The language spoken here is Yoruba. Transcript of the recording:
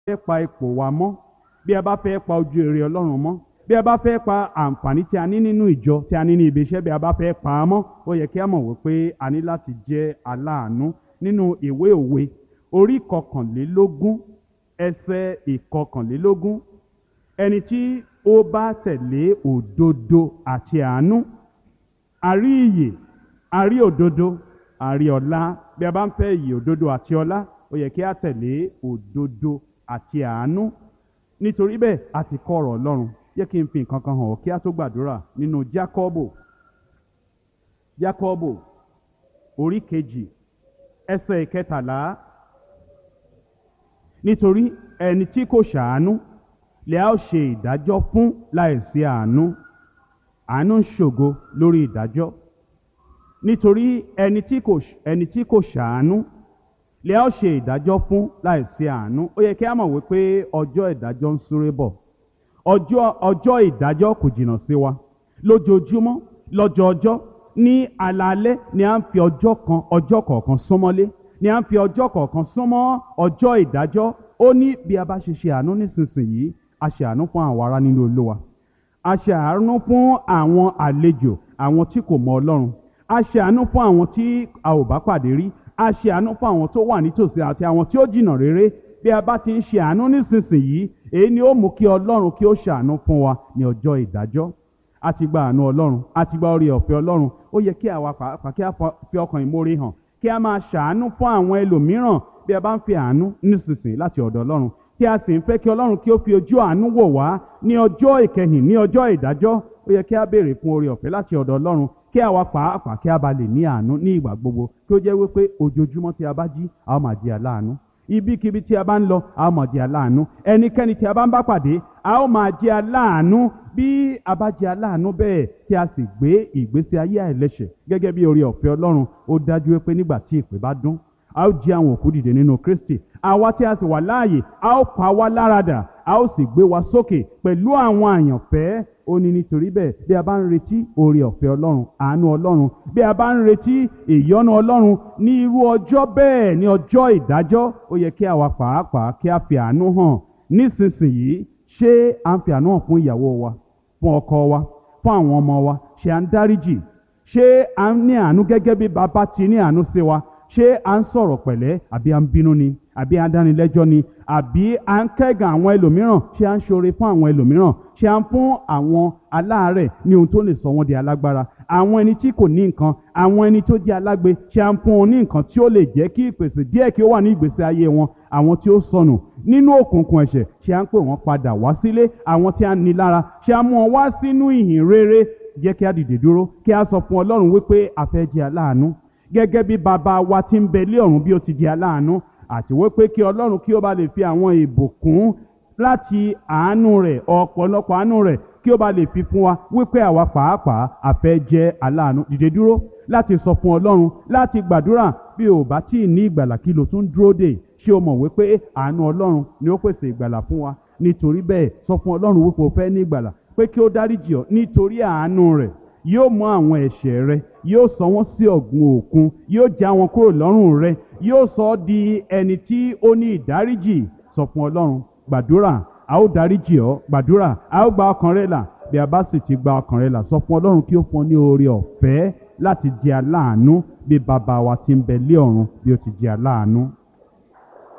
fẹ́ pa ipò wa mọ́ bí a bá fẹ́ pa ojú èrè ọlọ́run mọ́ bí a bá fẹ́ pa àǹfààní tí a ní nínú ìjọ tí a ní ní ibi iṣẹ́ bí a bá fẹ́ pa á mọ́ ó yẹ kí a mọ̀ wípé a ní láti jẹ́ aláàánú nínú ìwé òwe orí kọkànlélógún ẹsẹ̀ ìkọkànlélógún ẹni tí ó bá tẹ̀lé òdodo àti àánú àrí ìyè àrí òdodo àrí ọlá bí a bá ń fẹ́ ìyè òdodo àti ọlá ó yẹ kí a tẹ̀lé òdodo àti àánú nítorí bẹ́ẹ̀ a ti kọ́ ọ̀rọ̀ ọlọ́run jẹ́ kí n fi nǹkan kan hàn ọ́ kí a tó gbàdúrà nínú jákọ́bò jákọ́bò orí kejì ẹsẹ̀ ìkẹtàlá nítorí ẹni tí kò ṣàánú lè a ó ṣe ìdájọ́ fún láìsí àánú àánú ń ṣògo lórí ìdájọ́ nítorí ẹni tí kò ẹni tí kò ṣàánú lè a ó ṣe ìdájọ́ fún láìsí àánú ó yẹ kí a mọ̀ wípé ọjọ́ ìdájọ́ ń súré bọ̀ ọjọ́ ọjọ́ ìdájọ́ kò jìnnà sí wa lójoojúmọ́ lọ́jọọjọ́ ní alaalẹ́ ni à ń fi ọjọ́ kan ọjọ́ kọ̀ọ̀kan súnmọ́lé ni à ń fi ọjọ́ kọ̀ọ̀kan súnmọ́ ọjọ́ ìdájọ́ ó ní bí a bá ṣe ṣe àánú nísinsìnyí a ṣe àánú fún àwọn ará nínú olúwa a ṣe àánú fún àwọn àlejò àwọn tí kò mọ ọlọ́run a ṣe àánú fún àwọn tí a ò bá pàdé rí a ṣe àánú fún àwọn tó wà nítòsí àti àwọn tí ó jìnnà réré bí a bá ti ń ṣe àánú nísinsìnyí èyí ni ó mú kí ọlọ́run kí ó ṣàánú fún wa ní ọjọ́ ìdájọ́ a ti gba àánú ọlọ́run a ti gba orí ọ̀fẹ́ ọlọ́run ó yẹ kí àwa pàápàá kí a fi ọkàn ìmoore hàn kí a máa ṣàánú fún àwọn ẹlòmíràn bí a bá ń fi àánú nísinsìnyí láti ọ̀dọ̀ ọlọ́run tí a sì ń fẹ́ kí ọlọ́run kí ó fi ojú àánú wò wá ní ọjọ́ ìkẹyìn ní ọjọ́ ìdájọ́ ó yẹ kí a béèrè fún orí ọ̀fẹ́ láti ọ̀dọ̀ ọlọ́run kí àwa pàápàá kí a bá lè ní àánú ní ìgbà gbogbo kí ó jẹ́ wípé ojoojúmọ́ tí a bá jí a ó máa di aláàánú ibikíbi tí a bá ń lọ a ó máa di aláàánú ẹnikẹ́ni tí a bá ń bá pàdé a ó máa di aláàánú bí a bá di aláàánú bẹ́ẹ̀ tí a sì gbé ìgbésí ayé àìlẹ́ṣẹ̀ gẹ́gẹ́ bí orí ọ̀fẹ́ ọlọ́run ó dájú pé nígbà tí ìpè bá dún a ó jí àwọn òkú dìde nínú kristi àwa tí a sì wà láàyè a ó pa wá láradà a ó sì gbé wa sókè pẹ̀lú àwọn àyànfẹ́ ó ní nítorí bẹ́ẹ̀ bí a bá ń retí oore ọ̀fẹ́ ọlọ́run àánú ọlọ́run bí a bá ń retí ìyọ́nú ọlọ́run ní irú ọjọ́ bẹ́ẹ̀ ní ọjọ́ ìdájọ́ ó yẹ kí àwa pàápàá kí a fi àánú hàn nísinsìnyí ṣé à ń fi àánú hàn fún ìyàwó wa fún ọkọ wa fún àwọn ọmọ wa ṣé à ń dáríjì ṣé à ń ní àánú gẹ́gẹ́ bí bàbá ti ní àánú sí wa ṣé à ń sọ̀rọ̀ pẹ̀lẹ́ àbí à ń bínú ni àbí à ń dánilẹ́jọ́ ni àbí à ń kẹ́gàn àwọn ẹlòmíràn ṣé à ń ṣoore fún àwọn ẹlòmíràn ṣé à ń fún àwọn aláàárẹ̀ ní ohun tó lè sọ wọ́n di alágbára àwọn ẹni tí kò ní nǹkan àwọn ẹni tó jẹ́ alágbe ṣé à ń fún wọn ní nǹkan tí ó lè jẹ́ kí ìpèsè díẹ̀ kí ó wà ní ìgbésí ayé wọn àwọn tí ó sọnù nínú òkùnkùn ẹ̀ṣẹ̀ ṣé à ń pè wọ́n padà wá sílé àwọn tí a ní lára ṣé à ń mú wọn wá sínú ìhìn rere jẹ́ kí a dìde dúró kí a sọ fún ọlọ́run wípé a fẹ́ jẹ́ aláàánú gẹ́gẹ́ bí bàbá wa ti ń bẹ lé ọ̀run bí ó ti di aláàánú àti wípé kí ọlọ́run kí ó bá lè fi àwọn ìbùkún láti àánú rẹ̀ ọ̀pọ̀lọpọ̀ àánú rẹ̀ kí ó bá lè fi fún wa wípé àwa pàápàá a fẹ́ jẹ́ aláàánú dìde dúró láti sọ fún ọlọ́run láti gbàdúrà bí ò bá tí ì ní ìgbàlà kí ló tún dúró dè ṣé o mọ̀ wípé àánú ọlọ́run ni ó pèsè ìgbàlà fún wa nítorí bẹ́ẹ̀ sọ fún ọlọ́run wípé o fẹ́ ní ìgbàlà pé kí ó dáríjì ọ́ nítorí àánú rẹ̀ yóò mú àwọn ẹ̀ṣẹ̀ rẹ yóò sọ wọ́n sí ọ̀gbun òkun yóò já wọn kúrò lọ́rùn rẹ yóò sọ ọ́ di ẹni tí ó ní ìdáríjì sọ fún ọlọ́run gbàdúrà a ó dáríjì ọ́ gbàdúrà a ó gba ọkàn rẹ là bí a bá sì ti gba ọkàn rẹ là sọ fún ọlọ́run kí ó fún ọ ní oore ọ̀fẹ́ láti jẹ aláàánú bí bàbá wa ti ń bẹ lé ọ̀run bí ó ti jẹ aláàánú.